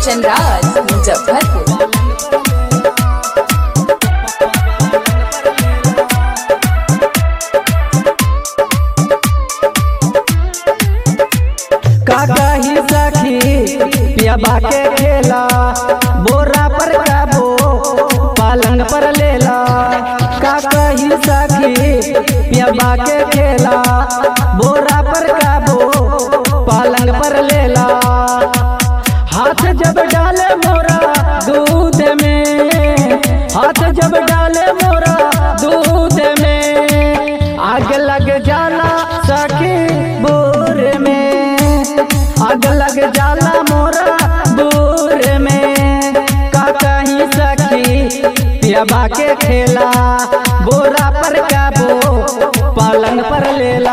कंचन राज मुजफ्फरपुर का कही सखी पियाबा के खेला बोरा पर काबो पालंग पर लेला का कही सखी पियाबा के खेला बोरा पर काबो पालंग पर लेला हाथ जब डाले मोरा दूध में हाथ जब डाले मोरा दूध में आग लग जाला सखी बोर में आग लग जाला मोरा बोर में का कहीं सखी पियाबा के खेला बोरा पर काबो पालंग पर लेला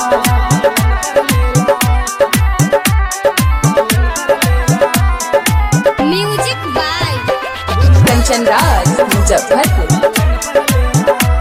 म्यूजिक बाय कंचन राज मुजफ्फरपुर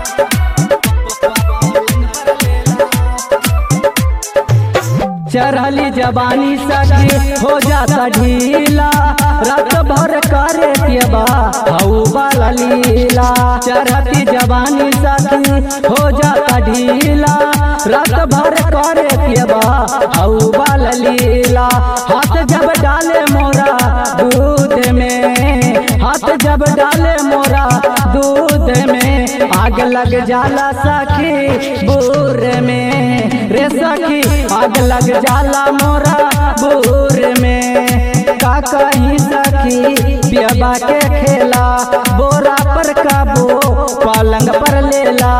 चढ़ली जवानी सखी हो जाता ढीला रात भर करे पियबा हऊ वाला लीला चढ़ती जवानी सखी हो जाता ढीला रात भर करे पियबा हऊ वाला लीला हाथ जब डाले मोरा दूध में हाथ जब डाले मोरा दूध में आग लग जाला सखी बूर में रे सखी आग लग जाला मोरा बूर में का कहीं सखी पियबा के खेला बोरा पर काबो पलंग पर लेला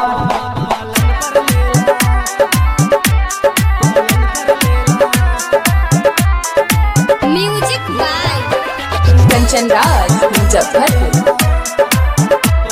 म्यूजिक बाय कंचन राज मुजफ्फरपुर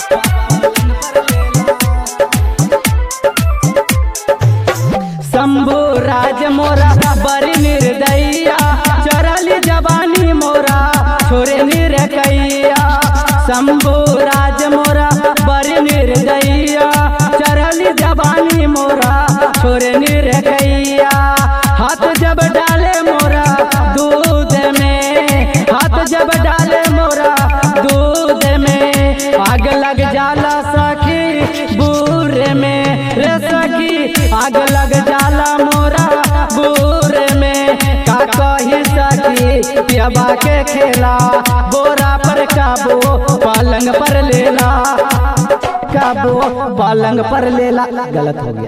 शंभु राज मोरा बड़ी निर्दया चरली जवानी मोरा छोरे निरकैया शंभु राज मोरा बड़ी निर्दया चरली जवानी मोरा छोरे निरकैया हाथ जब डाले मोरा दूध में हाथ जब डाले मोरा दूध में आग लग जाला सखी बूर में रे सखी आग लग जाला मोरा बूर में का कही सखी पियबा के खेला बोरा पर काबो पलंग पर लेला काबो पलंग पर लेला गलत हो गया